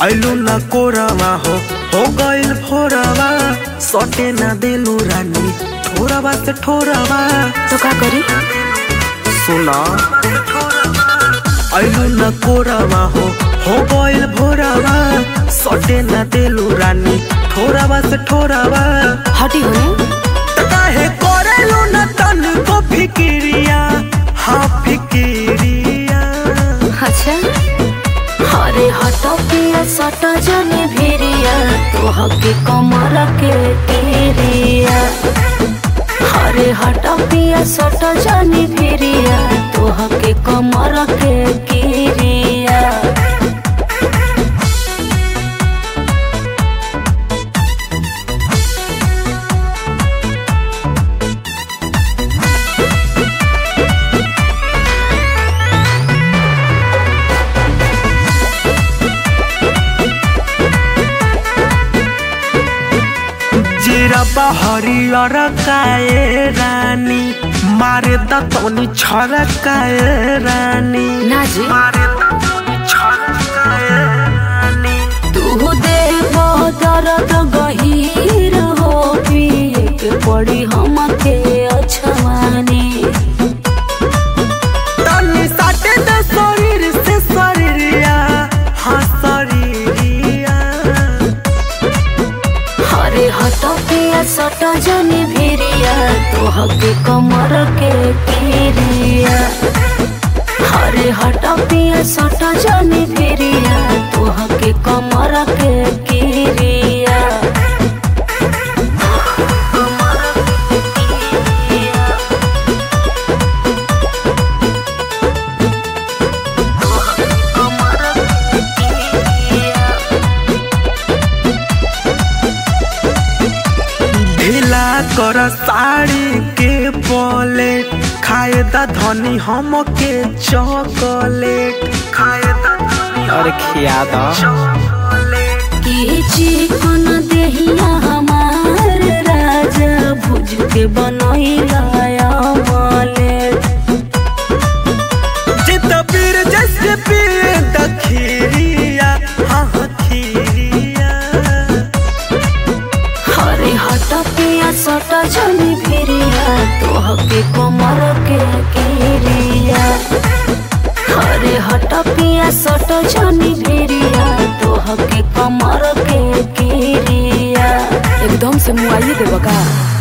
ऐलू न कोरवा हो हो गइल भोरवा सटे न देलू रानी ठोरवा से ठोरवा तो का करी सुना ऐलू न कोरवा हो हो गइल भोरवा सटे न देलू रानी ठोरवा से ठोरवा हटी होने त काहे करेलू न तन को फिकिरिया हाँ फिकिरिया अच्छा हरे हट पिया सट जने भिरिया तो हके कमर के तेरिया हरे हट पिया सट जने भिरिया तो हके कमर के किरिया जिरबा हरियर काए रानी मारे दतौनी छरकाए रानी ना जी मारे दतौनी छरकाए रानी तू दे दर्द गहीर हो पिए के पड़ी हमके अछवानी तनी साटे दे शरीर से शरीरिया हाँ शरीरिया हरे हट पिया सट जने भिरिया तो हके कमर के किरिया हरे हट पिया सट जने भिरिया तो हके कमर के किरिया ढीला कर साड़ी के बोले खाए दा धनी हमके चॉकलेट खाए दा धनी अरे खिया दा चॉकलेट की चिकन देहिया हमार राजा भुज के बनैला अमलेट जित पीर जैसे पिए दखिरिया हाँ हाँ खीरिया हरे हट पिया सट जनी भिरिया तो हके कमर के किरिया हरे हट पिया सट जनी भिरिया तो हके कमर के किरिया एकदम से मुआइए देबा का